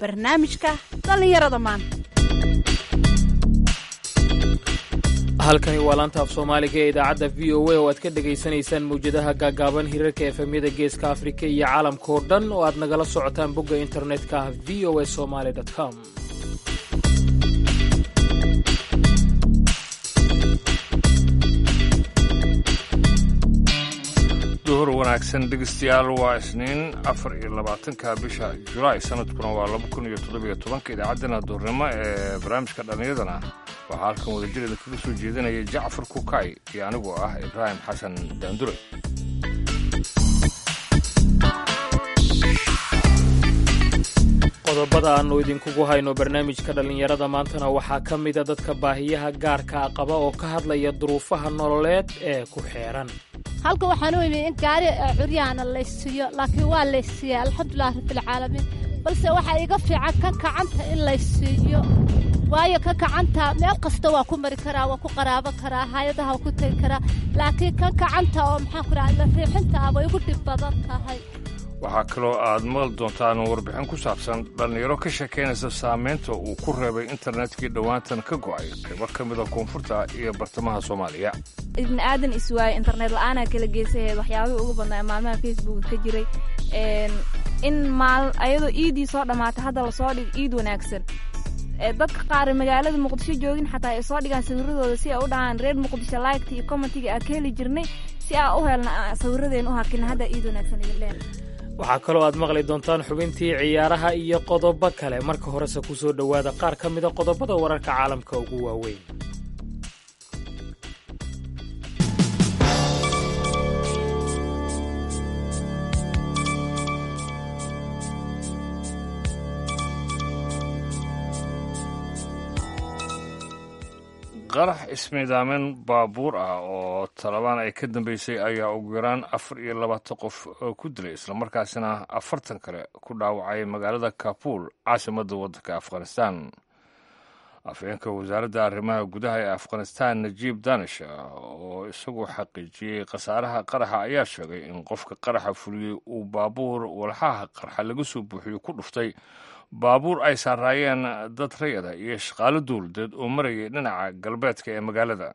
barnaamijka dhallinyarada maanta halkani waa laanta af soomaaliga ee idaacadda v o a oo aad ka dhegaysanaysaan mawjadaha gaagaaban hirarka efemyada geeska afrika iyo caalamka oo dhan oo aad nagala socotaan bogga internetka ah v o a somaly com duhur wanaagsan dhegeystayaal waa isniin afar iyo labaatanka bisha julaay sanadkuna waa laba kun iyo toddobiyo tobanka idaacaddana duhurnimo ee barnaamijka dhallinyadana waxaa halkan wadajirada kaga soo jeedinaya jacfar kukay iyo anigoo ah ibraahim xasan daandure qodobada aannu idinkugu hayno barnaamijka dhallinyarada maantana waxaa ka mida dadka baahiyaha gaarkaa qaba oo ka hadlaya duruufaha nololeed ee ku xeeran halka waxaan u imi in gaari curyaana laysiiyo laakiin waa laysiiya alxamdulilah rabbilcaalamiin balse waxaa iga fiican ka kacanta in laysiiyo waayo ka kacanta meel kasta waa ku mari karaa waa ku qaraaban karaa hay-adaha waa ku tegi karaa laakiin ka kacanta oo maxaan ku dhaha riixinta ah way igu dhib badan tahay waxaa kaloo aad maqli doontaan warbixin ku saabsan dhallinyaro ka sheekaynaysa saamaynta uu ku reebay internetkii dhowaantan ka go'ay qaybo ka mida koonfurta iyo bartamaha soomaaliya ibni aadan iswaayo internet la-aanaa kala geysaheed waxyaabihii ugu badnaa maalmaha facebooka ka jiray in maal ayadoo iidii soo dhammaatay hadda lasoo dhigo iid wanaagsan dadka qaar magaalada muqdisho joogin xataa ay soo dhigaan sawiradooda si ay u dhahaan reer muqdisho liketa iyo commentiga aa ka heli jirnay si aa u helna sawiradeen u hakina hadda iid wanaagsan idin leen waxaa kaloo aad maqli doontaan xubintii ciyaaraha iyo qodobo kale marka horese ku soo dhowaada qaar ka mida qodobada wararka caalamka ugu waaweyn qarax ismiidaamin baabuur ah oo talabaan ay ka dambeysay ayaa ugu yaraan afar iyo labaatan qof ku dilay islamarkaasina afartan kale ku dhaawacay magaalada kabuul caasimadda waddanka afghanistan afhayeenka wasaaradda arrimaha gudaha ee afghanistan najiib danish oo isagu xaqiijiyey khasaaraha qaraxa ayaa sheegay in qofka qaraxa fuliyey uu baabuur walxaha qarxa laga soo buuxiyo ku dhuftay baabuur ay saaraayeen dad rayada iyo shaqaalo dowladeed oo marayay dhinaca galbeedka ee magaalada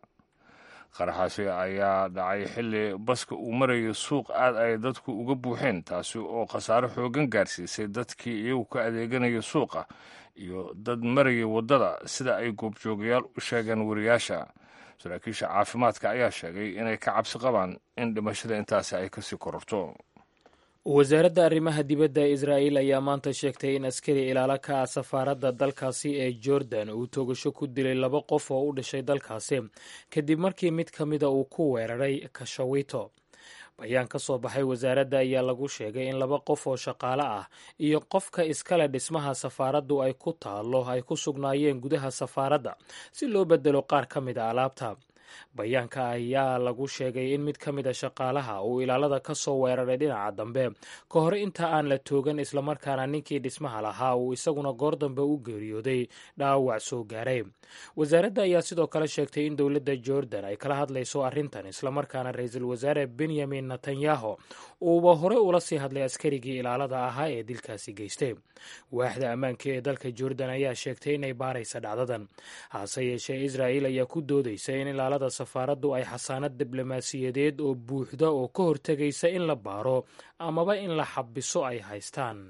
qaraxaasi ayaa dhacay xilli baska uu marayay suuq aad ay dadku uga buuxeen taasi oo khasaaro xoogan gaarsiisay dadkii iyagu ka adeeganaya suuqa iyo dad marayay waddada sida ay goobjoogayaal u sheegeen wariyaasha saraakiisha caafimaadka ayaa sheegay inay ka cabsi qabaan in dhimashada intaasi ay kasii kororto wasaaradda arrimaha dibadda ee israa'iil ayaa maanta sheegtay in askari ilaalo ka ah safaaradda dalkaasi ee jordan uu toogasho ku dilay laba qof oo u dhashay dalkaasi kadib markii mid ka mida uu ku weeraray kashawito bayaan ka soo baxay wasaaradda ayaa lagu sheegay in laba qof oo shaqaale ah iyo qofka iskale dhismaha safaaraddu ay ku taallo ay ku sugnaayeen gudaha safaaradda si loo bedelo qaar ka mid a alaabta bayaanka ayaa lagu sheegay in mid ka mida shaqaalaha uu ilaalada ka soo weeraray dhinaca dambe ka hor inta aan la toogan islamarkaana ninkii dhismaha lahaa uu isaguna goor dambe u geeriyooday dhaawac soo gaaray wasaaradda ayaa sidoo kale sheegtay in dowladda jordan ay kala hadlayso arrintan islamarkaana ra-iisul wasaare benyamin netanyahu uuba hore ula sii hadlay askarigii ilaalada ahaa ee dilkaasi geystay waaxda ammaanka ee dalka jordan ayaa sheegtay inay baaraysa dhacdadan hase yeeshee israa'iil ayaa ku doodaysa in ilaalada safaaraddu ay xasaanad diblomaasiyadeed oo buuxda oo ka hortegaysa in la baaro amaba in la xabiso ay haystaan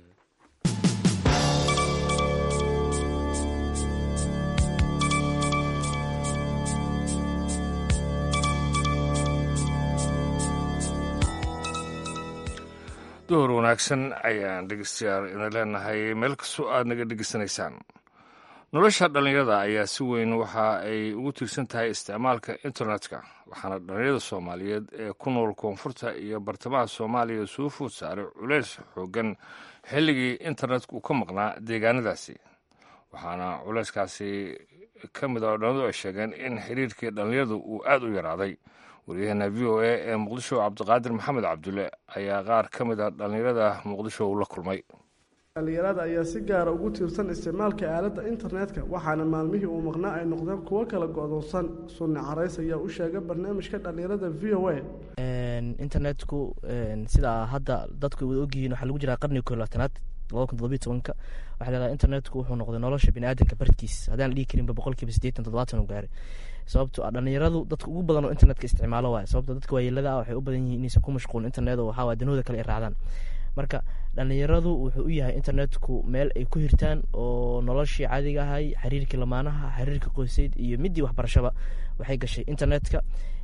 duhur wanaagsan ayaan dhegeystayaal idin leenahay meel kastoo aad naga dhegeysanaysaan nolosha dhallinyarada ayaa si weyn waxa ay ugu tiirsan tahay isticmaalka internetka waxaana dhallinyarada soomaaliyeed ee ku nool koonfurta iyo bartamaha soomaaliya soo food saaray culeys xoogan xilligii internetka uu ka maqnaa deegaanadaasi waxaana culeyskaasi ka mid a dhallinyadu ay sheegeen in xiriirkii dhallinyaradu uu aad u yaraaday waryaheena v o a ee muqdisho cabdiqaadir maxamed cabdulle ayaa qaar ka mid a dhallinyarada muqdisho uu la kulmay dhallinyarada ayaa si gaara ugu tiirsan isticmaalka aaladda internetka waxaana maalmihii uu maqnaa ay noqdeen kuwo kala go-doonsan sunni carays ayaa u sheegay barnaamijka dhallinyarada v o a internetku sidaa hadda dadku wada ogyihiin waxaa lagu jiraa qarniga kolaatanaad labada kun todobiyo tobanka waxaa leedahay internetku wuxuu noqday nolosha biniaadanka barkiis haddaan la dhihi karinba boqolkiiba siddeetan toddobaatan u gaaray sababto ah dhalinyaradu dadka ugu badan oo internetka isticmaalo waay sababto dadka waayeelada ah waxay u badan yihiin inaysan ku mashquulin internet oo waxaa waay danahooda kale ay raacdaan marka dhalinyaradu wuxuu u yahay internetku meel ay ku hirtaan oo noloshii caadiga ahay xiriirkii lamaanaha xiriirka qoyseyd iyo midii waxbarashaba waxay gashay internetka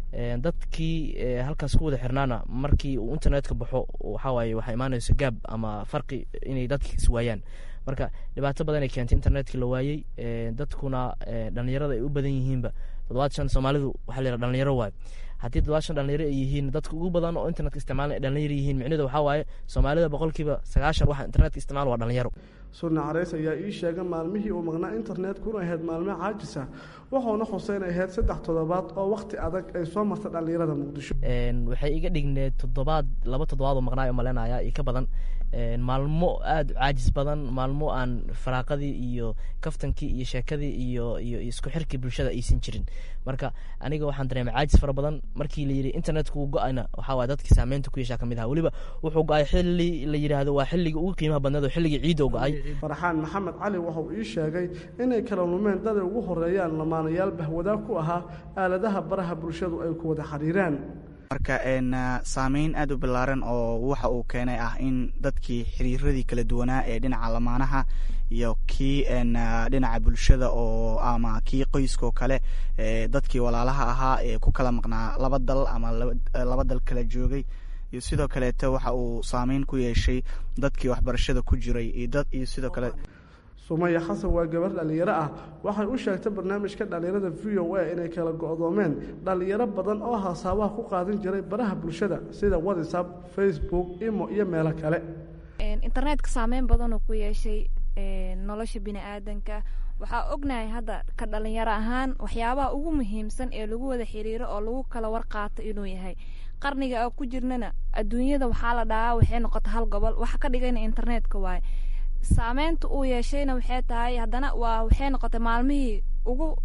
dadkii halkaas ku wada xirnaana markii uu internetka baxo waxawaaye waxaa imaanayso gaab ama farqi inay dadki iswaayaan marka dhibaato badan ay keentay internetkii la waayey dadkuna dhalinyarada ay u badan yihiinba toddobaad shan soomaalidu waxaa la yidhaha dhalinyaro waay haddii toddobaad shan dhalinyaro ay yihiin dadka ugu badan oo internetka isticmaalan ay dhalinyaro yihiin micnidu waxaa waaye soomaalida boqolkiiba sagaashan waxa internetka isticmaal waa dhalinyaro sunne carays ayaa ii sheegay maalmihii uu maqnaa internetkuna ahayd maalmo caajisa wuxuuna xuseen ahayd saddex toddobaad oo wakhti adag ay soo martay dhallinyarada muqdisho waxay iga dhigneed toddobaad laba toddobaad oo maqnaa malenaya iyo ka badan maalmo aada u caajis badan maalmo aan faraaqadii iyo kaftankii iyo sheekadii iyo iyo isku xirkii bulshada aysan jirin marka aniga waxaan dareemay caajis fara badan markii la yidhi internetku wuu go-ayna waxaa waay dadkii saameynta ku yeeshaa kamid aha weliba wuxuu go-ay xilli la yidhaahdo waa xilligii ugu qiimaha badneed oo xilligii ciidda u go-ay farxaan maxamed cali wuxuu ii sheegay inay kala lumeen dad ay ugu horeeyaan lamaanayaal bahwadaag ku ahaa aaladaha baraha bulshadu ay ku wada xiriiraan marka saameyn aada u ballaaran oo waxa uu keenay ah in dadkii xiriiradii kala duwanaa ee dhinaca lamaanaha iyo kii dhinaca bulshada oo ama kii qoyskaoo kale dadkii walaalaha ahaa ee ku kala maqnaa laba dal ama laba dal kala joogay iyo sidoo kaleeto waxa uu saameyn ku yeeshay dadkii waxbarashada ku jiray iyo sidoo kale sumaya xasan waa gabar dhallinyaro ah waxay u sheegtay barnaamijka dhallinyarada v o a inay kala go-doomeen dhallinyaro badan oo hasaabaha ku qaadan jiray baraha bulshada sida whatsapp facebook imo iyo meelo kale internetka saameyn badanoo ku yeeshay nolosha bini-aadanka waxaa ognahay hadda ka dhalinyaro ahaan waxyaabaha ugu muhiimsan ee lagu wada xiriiro oo lagu kala warqaato inuu yahay qarniga a ku jirnana adduunyada waxaa la dhahaa waxay noqota hal gobol waxa ka dhigayna internetka waaye saameynta uu yeeshayna waxay tahay haddana waa waxay noqotay maalmihii ugu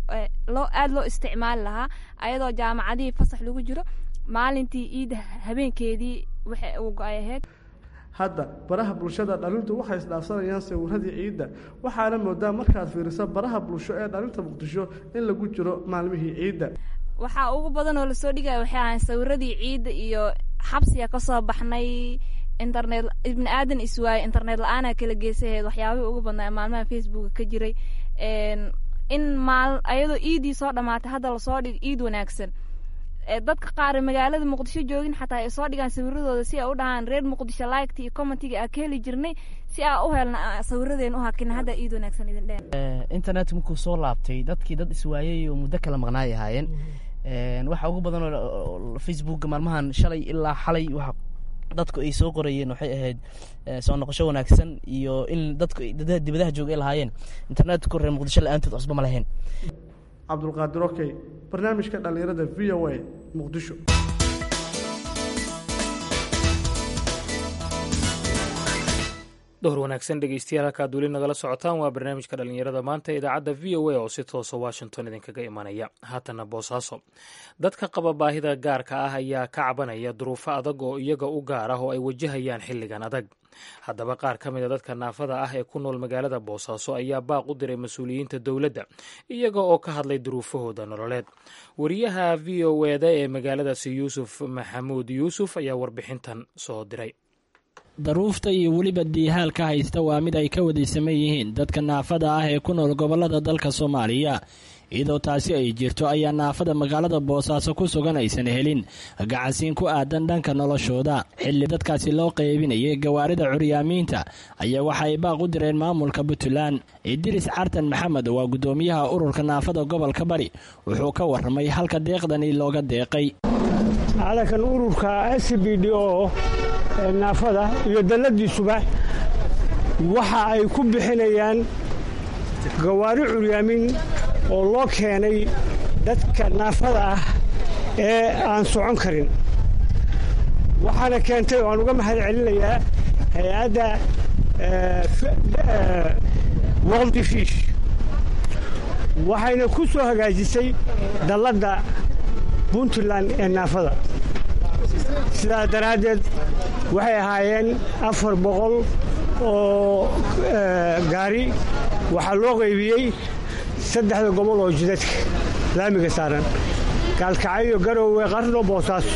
loo aada loo isticmaali lahaa ayadoo jaamacadihii fasax lagu jiro maalintii iida habeenkeedii waxay uu go-ay ahayd hadda baraha bulshada dhalintu waxay isdhaafsanayaan sawiradii ciidda waxaana moodaa markaad fiiriso baraha bulsho ee dhalinta muqdisho in lagu jiro maalmihii ciidda waxaa ugu badan oo lasoo dhigaya waxay ahayn sawiradii ciidda iyo xabsiga kasoo baxnay internet ibni aadan iswaaye internet la-aana kala geysaheed waxyaabihii ugu badnaa maalmaha facebooka ka jiray in maal ayadoo iidii soo dhamaatay hadda lasoo dhigo iid wanaagsan dadka qaar magaalada muqdisho joogin xataa ay soo dhigaan sawiradooda si ay u dhahaan reer muqdisho liketa iyo commentiga aa ka heli jirnay si aa u helna sawiradeen u hakina hadda iid wanaagsan idin dheen internet markuu soo laabtay dadkii dad iswaayay oo muddo kala maqnaay ahaayeen waxa ugu badan oo facebooka maalmahan shalay ilaa xalay waxa dadku ay soo qorayeen waxay ahayd soo noqosho wanaagsan iyo in dadku dibadaha jooga ay lahaayeen internetku reer muqdisho la-aantood cusba ma lahayn cabdulqaadir okey barnaamijka dhallinyarada v o a muqdisho dhowr wanaagsan dhegeystayaal halkaad weli nagala socotaan waa barnaamijka dhallinyarada maanta idaacadda v o a oo si toosa washington idinkaga imanaya haatana boosaaso dadka qaba baahida gaarka ah ayaa ka cabanaya duruufo adag oo iyaga u gaar ah oo ay wajahayaan xilligan adag haddaba qaar ka mid a dadka naafada ah ee ku nool magaalada boosaaso ayaa baaq u diray mas-uuliyiinta dowladda iyaga oo ka hadlay duruufahooda nololeed wariyaha v o eda ee magaaladaasi yuusuf maxamuud yuusuf ayaa warbixintan soo diray daruufta iyo weliba diihaalka haysta waa mid ay ka wadaysaman yihiin dadka naafada ah ee ku nool gobollada dalka soomaaliya iyadoo taasi ay jirto ayaa naafada magaalada boosaaso ku sugan aysan helin gacansiin ku aadan dhanka noloshooda xilli dadkaasi loo qaybinayay gawaarida curyaamiinta ayaa waxa ay baaq u direen maamulka puntland idiris cartan maxamed waa guddoomiyaha ururka naafada gobolka bari wuxuu ka warramay halka deeqdani looga deeqay calankan ururka s b d o naafada iyo dalladiisuba waxa ay ku bixinayaan gawaari curyaamin oo loo keenay dadka naafada ah ee aan socon karin waxaana keentay oo aan uga mahad celinayaa hay-adda world fish waxayna ku soo hagaajisay dalladda puntland ee naafada sidaas daraaddeed waxay ahaayeen afar boqol oo gaari waxaa loo qaybiyey saddexda gobol oo jidadka laamiga saaran gaalkacyo garowe qarno boosaaso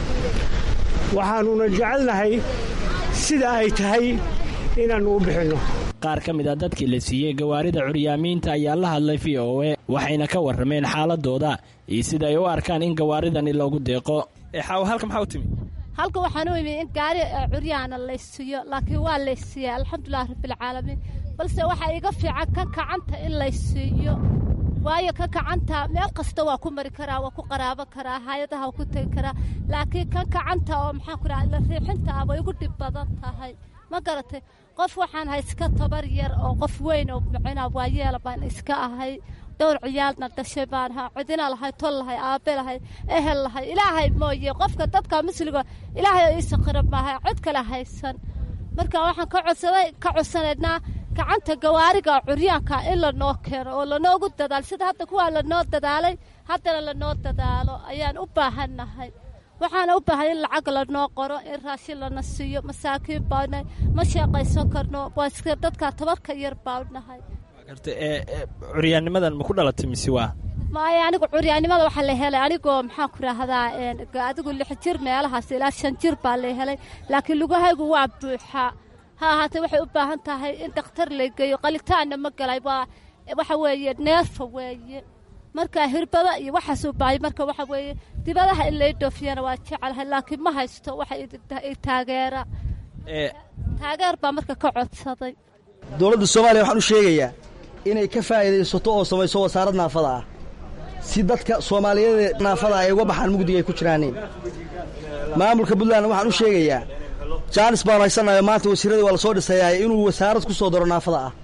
waxaannuna jecelnahay sida ay tahay inaannu u bixinno qaar ka mid a dadkii la siiyey gawaarida curyaamiinta ayaa la hadlay v o e waxayna ka warrameen xaaladooda iyo sida ay u arkaan in gawaaridani loogu deeqo xaawo halka maxaa u timi halka waxaan u imi in gaari curyaana laysiiyo laakiin waa laysiiya alxamdulilah rabbilcaalamiin balse waxaa iga fiican kan kacanta in laysiiyo waayo kan kacanta meel kasta waa ku mari karaa waa ku qaraaban karaa hay-adaha waa ku tegi karaa laakiin kan kacanta oo maxaan ku raha la riixinta ah way igu dhib badan tahay ma garatay qof waxaan ahay iska tabar yar oo qof weyn oo micnaa waayeela baan iska ahay dhowr ciyaalna dhashay baan ahaa cidina lahay tol lahay aabe lahay ehel lahay ilaahay mooye qofka dadka musliga ilaahay oo ii sakhira maaha cid kale haysan marka waxaan ka codsaday ka codsanaynaa gacanta gawaariga curyaanka in lanoo keeno oo lanoogu dadaalo sida hadda kuwaa lanoo dadaalay haddana lanoo dadaalo ayaan u baahannahay waxaana u baahan in lacag lanoo qoro in raashin lana siiyo masaakiin baanahay ma sheeqaysan karno waa iska dadka tabarka yar baanahay curyaannimadan ma ku dhalatay mise waa maya anigu curyaannimada waxaa la helay anigoo maxaan ku raahdaa adigu lix jir meelahaas ilaa shan jir baa la helay laakiin lugahaygu waa buuxaa ha ahaatee waxay u baahan tahay in dhakhtar la geeyo qalitaanna ma galay waa waxa weeye neerfa weeye marka hirbada iyo waxaas u baahaya marka waxa weeye dibadaha in lay dhoofiyana waa jecelahay laakiin ma haysto waxa i taageera taageer baa marka ka codsaday dowladda soomaaliya waxaan u sheegayaa inay ka faa'iidaysato oo samayso wasaarad naafada ah si dadka soomaaliyeed naafada ay uga baxaan mugdiga ay ku jiraaniin maamulka puntland waxaan u sheegayaa jaanis baanu haysanayo maanta wasiiradii waa la soo dhisayaa inuu wasaarad ku soo daro naafada ah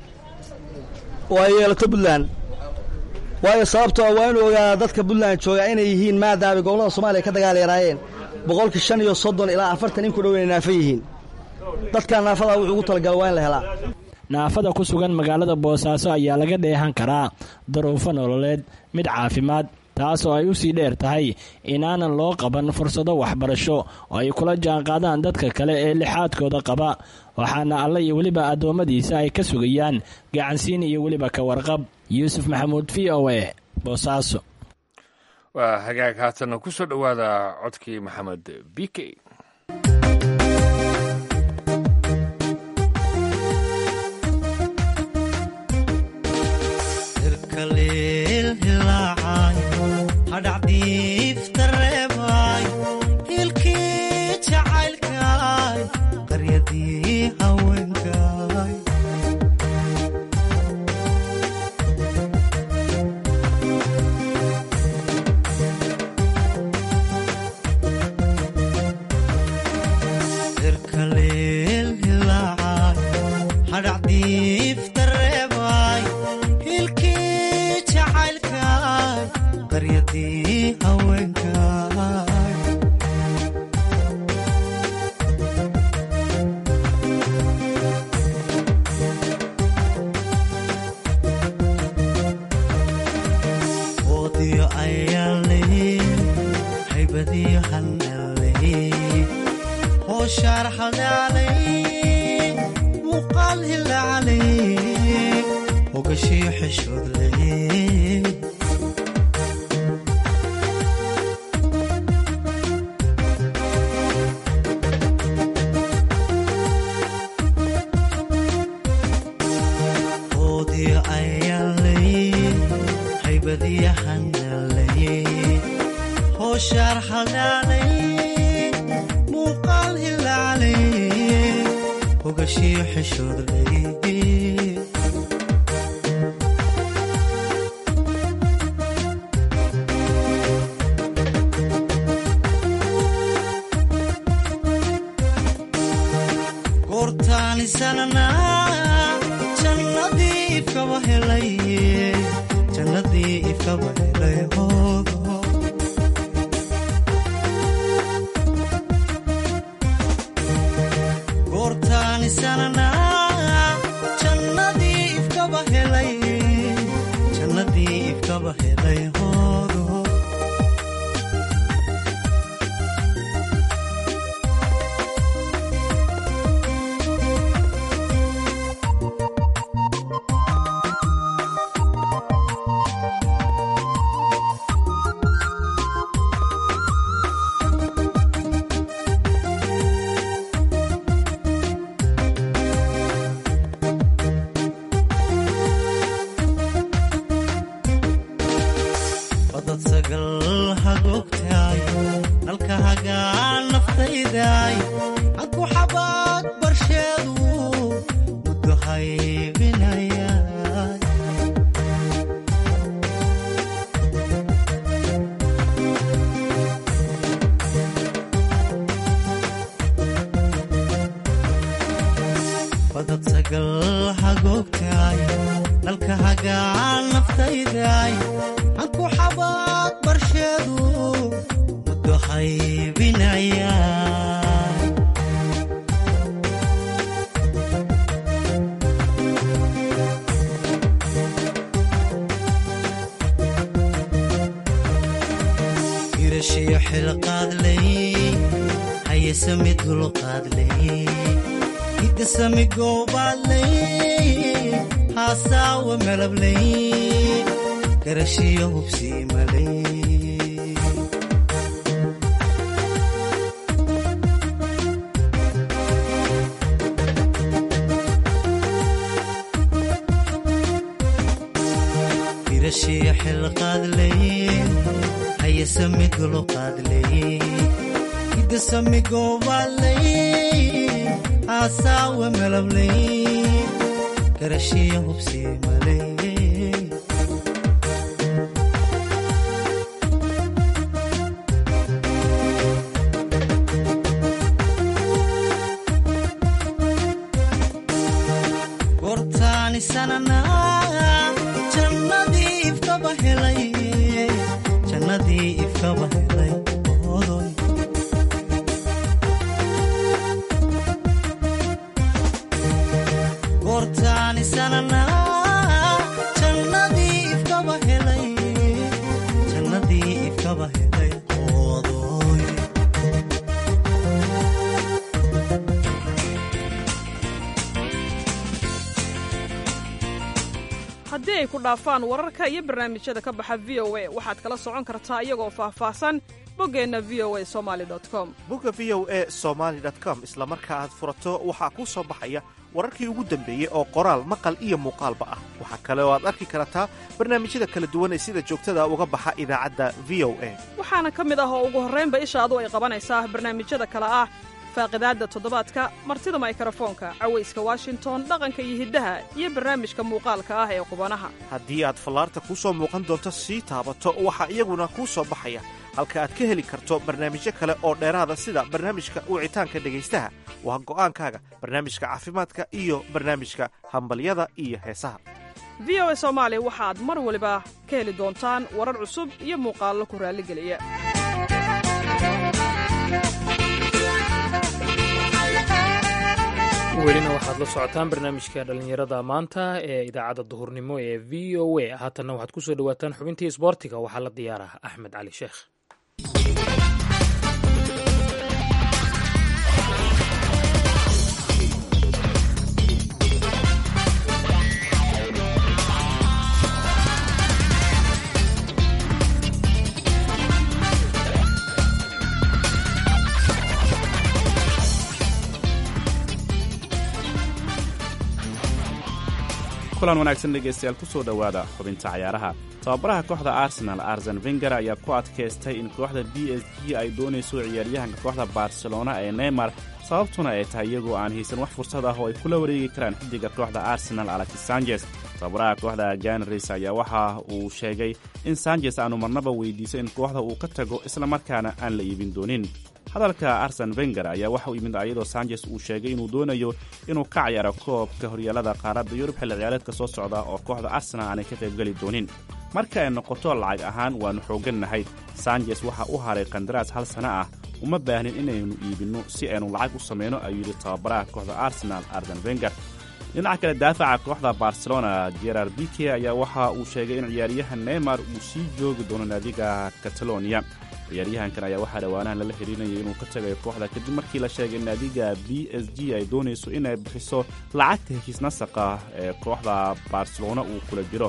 oo ay yeelato puntland waayo sababtoo waa inuu ogaadaa dadka puntland jooga inay yihiin maadaamay gobollada soomaaliya ka dagaalyaraayeen boqolkii shan iyo soddon ilaa afartan in ku dhow inay naafa yihiin dadkaa naafada wuxuu ugu talagala waa in la helaa naafada ku sugan magaalada boosaaso ayaa laga dheehan karaa daruufo nololeed mid caafimaad taas oo ay u sii dheer tahay inaanan loo qaban fursado waxbarasho oo ay kula jaanqaadaan dadka kale ee lixaadkooda qaba waxaana alle iyo weliba addoommadiisa ay ka sugayaan gacansiin iyo weliba ka warqab yuusuf maxamuud v o e boosaaso waa hagaag haatanna ku soo dhowaada codkii maxamed b k hadhacdiiftareebay hilkii jacaylkaay qaryadii haweenkaay irkaleel hilaacay hadhacdiiftareebay hilkii jacaylkaay qaryadii haweenkaay oodiyo ayaanley haybadiyo hanaley hooshaar hadaaley muuqaal hilaaley hogashiyo xishoodley oodiyo ayaanley haybadiyo hanaley hooshaar hadaaley muuqaal hilaaley hogashiyo xishoodley goortaanisanana jannadii ifkaba helay jannadii ifkaba helay hoodo goortaanisanana jannadii ifkaba helay jannadii ifkaba helay hoodo sagal hagoogtaay nalka hagaan naftaydaay hanku xabaad barsheedu muddo haybinayaay badad sagal hagoogtaay nalka hagaan naftaydaay hanku xabaad barsheedu muddo haybinayaay irashiyo xilqaadley hayesami dulqaadley hidasami goobaadley haasaawa malabley garashiyo hubsiimaley irashiyo xilqaadley hayesami dulqaadley hidasami goobaadley haasaawa malabley garashiyo hubsiimaley gortaani sanana jannadii ifkaba helay jannadii ifkaba helay odoy gortaani sanana jannadii ifkaba helay jannadii ifkaba helay odoy haddii ay ku dhaafaan wararka iyo barnaamijyada ka baxa v o a waxaad kala socon kartaa iyagoo faahfaahsan boggeenna v o a somali com bogga v o e somaali com isla marka aad furato waxaa kuu soo baxaya wararkii ugu dambeeyey oo qoraal maqal iyo muuqaalba ah waxaa kale oo aad arki kartaa barnaamijyada kala duwan ee sida joogtada uga baxa idaacadda v o a waxaana ka mid ah oo ugu horraynba ishaadu ay qabanaysaa barnaamijyada kale ah faaqidaadda toddobaadka martida maykarafoonka cawayska washington dhaqanka iyo hiddaha iyo barnaamijka muuqaalka ah ee qubanaha haddii aad fallaarta kuu soo muuqan doonto sii taabato waxaa iyaguna kuu soo baxaya halka aad ka heli karto barnaamijyo kale oo dheeraada sida barnaamijka wicitaanka dhegaystaha waa go'aankaaga barnaamijka caafimaadka iyo barnaamijka hambalyada iyo heesaha v o a soomaali waxaad mar waliba ka heli doontaan warar cusub iyo muuqaallo ku raalligeliya welina waxaad la socotaan barnaamijka dhallinyarada maanta ee idaacadda duhurnimo ee v o a haatanna waxaad ku soo dhowaataan xubintii isboortiga waxaa la diyaaraa axmed cali sheekh kulan wanaagsan dhegaystayaal ku soo dhowaada xubinta cayaaraha tababaraha kooxda arsenal arsen venger ayaa ku adkaystay in kooxda b s g ay doonayso ciyaaryahanka kooxda barcelona ee neymar sababtuna ay tahay iyagoo aan haysan wax fursad ah oo ay kula wareegi karaan xiddiga kooxda arsenal alexis sanjes tababaraha kooxda janaris ayaa waxa uu sheegay in sanjes aanu marnaba weydiiso in kooxda uu ka tago islamarkaana aan la iibin doonin hadalka arsen venger ayaa waxa uu yimid ayadoo sanjes uu sheegay inuu doonayo inuu ka ciyaaro koobka horyaalada qaaradda yurub xilli ciyaareedka soo socda oo kooxda arsenal aanay ka qaybgeli doonin marka ay noqoto lacag ahaan waannu xooggannahay sanjes waxa u haray kandaraas hal sana ah uma baahnin inaynu iibinno si aynu lacag u samayno ayuu yidhi tababaraha kooxda arsenal arsen venger dhinaca kale daafaca kooxda barcelona gerard bike ayaa waxa uu sheegay in ciyaaryahan neymar uu sii joogi doono naadiga catalonia ciyaaryahankan ayaa waxaa dhowaanahan lala xiriirinayay inuu ka tagayo kooxda kadib markii la sheegay naadiga b s g ay doonayso inay bixiso lacagta heshiis nasaqa ee kooxda barcelona uu kula jiro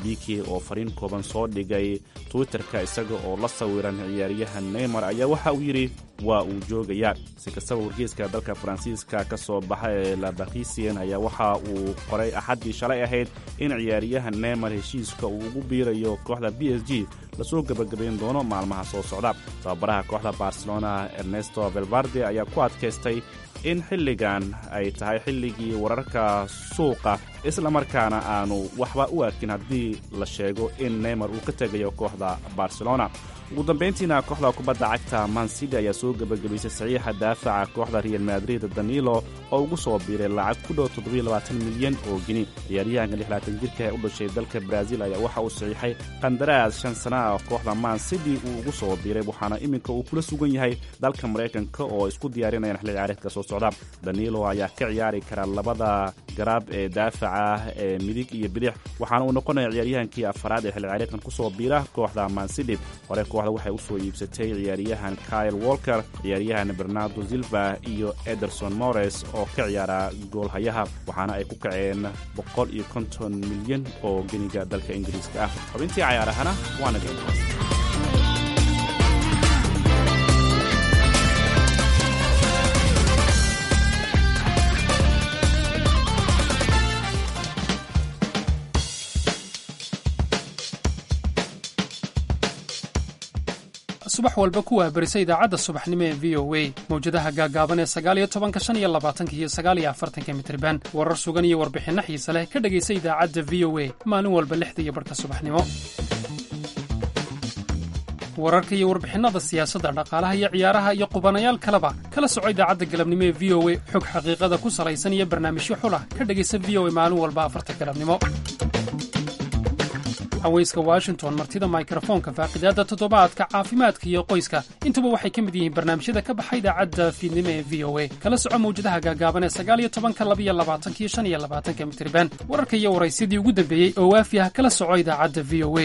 biki oo fariin kooban soo dhigay twitterka isaga oo la sawiran ciyaaryahan neymar ayaa waxa uu yidhi waa uu joogayaa si kastaba wargeyska dalka faransiiska ka soo baxa ee labakisien ayaa waxa uu qoray axaddii shalay ahayd in ciyaaryahan neymar heshiiska uu ugu biirayo kooxda b s g lasoo gebagabayn doono maalmaha soo socda tababaraha kooxda barcelona ernesto velvarde ayaa ku adkaystay in xilligan ay tahay xilligii wararka suuqa islamarkaana aanu waxba u arkin haddii la sheego in neymar uu ka tegayo kooxda barcelona ugu dambayntiina kooxda kubadda cagta mancity ayaa soo gebagabaysay saxiixa daafaca kooxda real madrid danilo oo ugu soo biiray lacag ku dhow milyan oo geni ciyaaryahanka jirka ee u dhashay dalka brazil ayaa waxa uu saxiixay qandaraas shan sana ah kooxda mancity uu ugu soo biiray waxaana iminka uu kula sugan yahay dalka maraykanka oo isku diyaarinayaan xilli ciyaareedka soo socda danilo ayaa ka ciyaari kara labada garaab ee daafaca ee midig iyo bidix waxaana uu noqonaya ciyaaryahankii afaraad ee xilli ciyaareedkan kusoo biira kooxda mancity hore kooxda waxay u soo iibsatay ciyaaryahan kyle walker ciyaaryahan bernardo silva iyo ederson mores oo ka ciyaara goolhayaha waxaana ay ku kaceen boqol iyo konton milyan oo geniga dalka ingiriiska ah xubintii cayaarahana waana deenkaas subax walba ku waabarisa idaacadda subaxnimo ee v o a mawjadaha gaagaaban ee sagaaliyo tobanka shan iyo labaatanka iyo sagaaliyo afartanka mitriban warar sugan iyo warbixinno xiise leh ka dhegaysa idaacadda v o a maalin walba lixda iyo barhka subaxnimo wararka iyo warbixinnada siyaasadda dhaqaalaha iyo ciyaaraha iyo qubanayaal kaleba kala soco idaacadda galabnimo ee v o a xog xaqiiqada ku salaysan iyo barnaamijyo xulah ka dhegaysa v o a maalin walba afarta galabnimo haweyska washington martida mikrofoonka faaqidaadda toddobaadka caafimaadka iyo qoyska intuba waxay ka mid yihiin barnaamijyada ka baxa idaacadda fiidnimo ee v o a kala soco mawjadaha gaagaaban ee sagaaliyo tobanka labiyo labaatanka iyo shan iyo labaatanka mitriban wararka iyo waraysyadii ugu dambeeyey oo waafi ah kala soco idaacadda v o a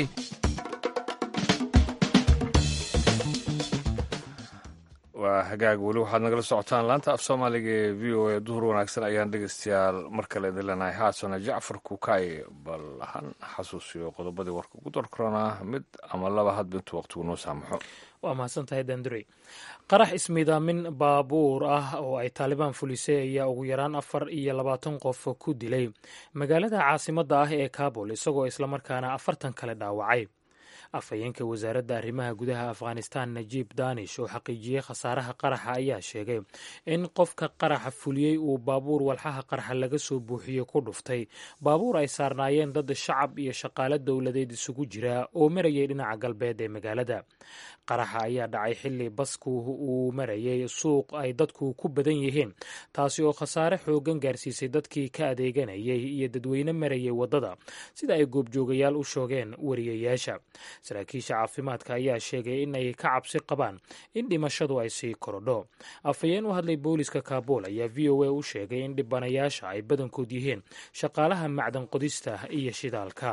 waa hagaag weli waxaad nagala socotaan laanta af soomaaliga ee v o a duhur wanaagsan ayaan dhegeystayaal mar kale idin leenahay haasana jacfar kukaay bal han xasuusiyo qodobadii warka ugu darkorona mid ama laba hadba intuu waqtigu noo saamaxo waa mahadsantahay dandurey qarax ismiidaamin baabuur ah oo ay taalibaan fulisay ayaa ugu yaraan afar iyo labaatan qof ku dilay magaalada caasimadda ah ee kabul isagoo islamarkaana afartan kale dhaawacay afhayeenka wasaaradda arrimaha gudaha afghanistan najiib danish oo xaqiijiyey khasaaraha qaraxa ayaa sheegay in qofka qaraxa fuliyey uu baabuur walxaha qaraxa laga soo buuxiyey ku dhuftay baabuur ay saarnaayeen dad shacab iyo shaqaale dowladeed isugu jira oo marayay dhinaca galbeed ee magaalada qaraxa ayaa dhacay xilli basku uu marayay suuq ay dadku ku badan yihiin taasi oo khasaare xoogan gaarsiisay dadkii ka adeeganayay iyo dadweyne marayay waddada sida ay goobjoogayaal u shoogeen wariyayaasha saraakiisha caafimaadka ayaa sheegay in ay ka cabsi qabaan in dhimashadu ay sii korodho afhayeen u hadlay booliska kaabul ayaa v o a u sheegay in dhibanayaasha ay badankood yihiin shaqaalaha macdan qodista iyo shidaalka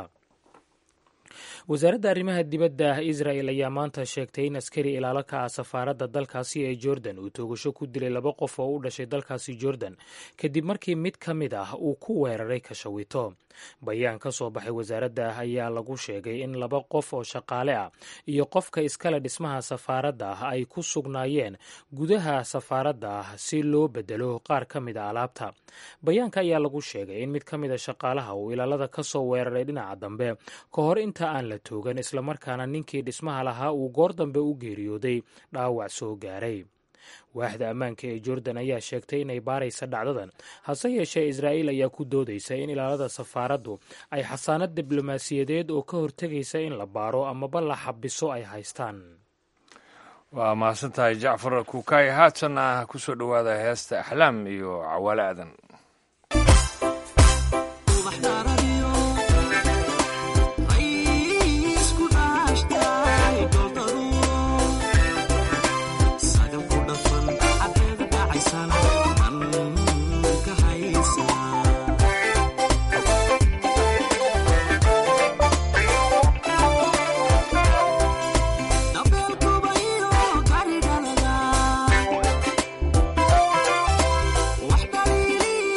wasaaradda arrimaha dibadda israel ayaa maanta sheegtay in askari ilaalo ka ah safaaradda dalkaasi ee jordan uu toogasho ku dilay laba qof oo u dhashay dalkaasi jordan kadib markii mid ka mid ah uu ku weeraray kashawito bayaan ka soo baxay wasaaradda ayaa lagu sheegay in laba qof oo shaqaale ah iyo qofka iskale dhismaha safaaradda ah ay ku sugnaayeen gudaha safaaradda ah si loo bedelo qaar ka mid a alaabta bayaanka ayaa lagu sheegay in mid ka mid a shaqaalaha uu ilaalada ka soo weeraray dhinaca dambe ka hor inta aan la toogan islamarkaana ninkii dhismaha lahaa uu goor dambe u geeriyooday dhaawac soo gaaray waaxda ammaanka ee jordan ayaa sheegtay inay baaraysa dhacdadan hase yeeshee israa'iil ayaa ku doodaysa in ilaalada safaaraddu ay xasaanad diblomaasiyadeed oo ka hortegaysa in la baaro amaba la xabiso ay haystaan waa mahadsantahay jacfar kukaay haatanna ku soo dhowaada heesta axlaam iyo cawaale aadan Wax dhaliili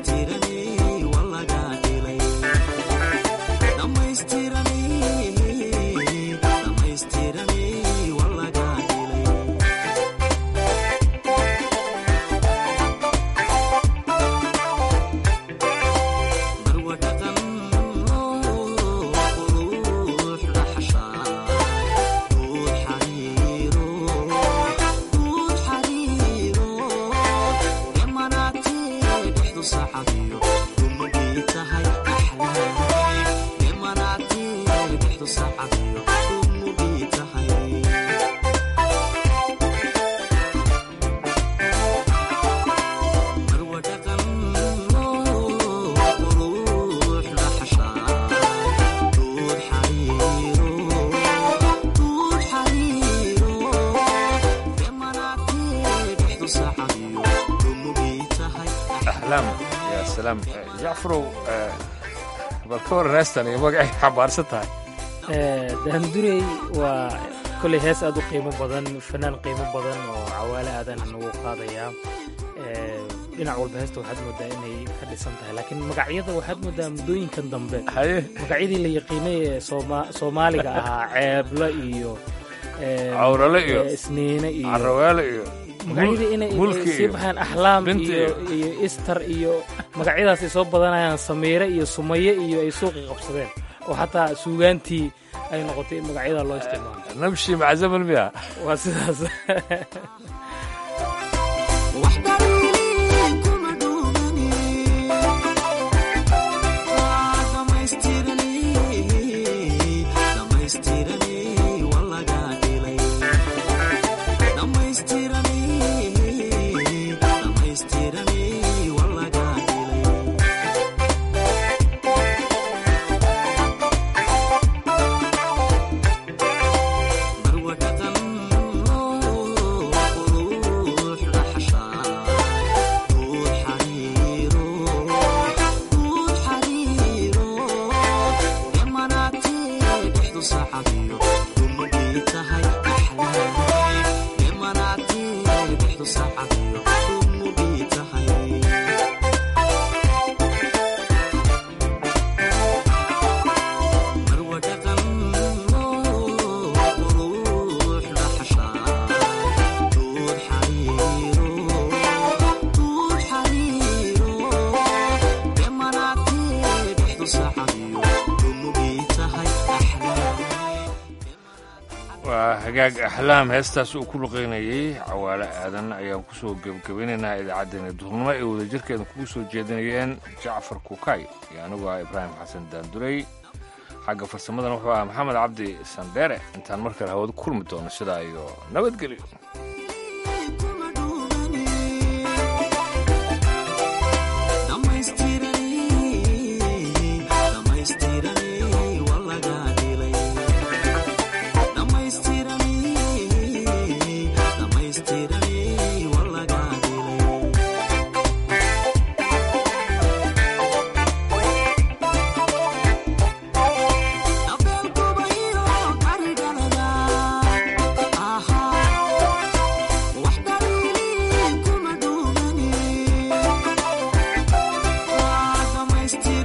axlaam yaa salaam jacfarow bal ka waran heestan iyo magacay xambaarsan tahay daandurey waa koley hees aad u qiimo badan fanaan qiimo badan oo cawaale aadan nagu qaadayaa dhinac walba heesta waxaad moodaa inay ka dhisan tahay laakiin magacyada waxaad moodaa muddooyinkan dambe magacyadii la yaqiinay ee sooma- soomaaliga ahaa ceeblo iyo Cawrale iyo isniine iyo caraweele iyo magacyadii inay inay mulki sii iyo baxaan axlaam binti iyo iyo istar iyo magacyadaas ay soo badanayaan samiire iyo sumaye iyo ay suuqi qabsadeen oo xataa suugaantii ay noqotay in magacyada loo isticmaalo nabshi macazamal miya waa sidaas waa hagaag axlaam heestaas uu ku luqaynayey cawaale aadan ayaan kusoo gebagabeynaynaa idaacaddeenna duhurnimo ay wadajirkeeda kugu soo jeedinayeen jacfar kukay iyo anigu ah ibraahim xasan daandurey xagga farsamadana wuxuu ahaa maxamed cabdi sandheere intaan mar kale hawada kulmi doono sidaa iyo nabadgelyo Still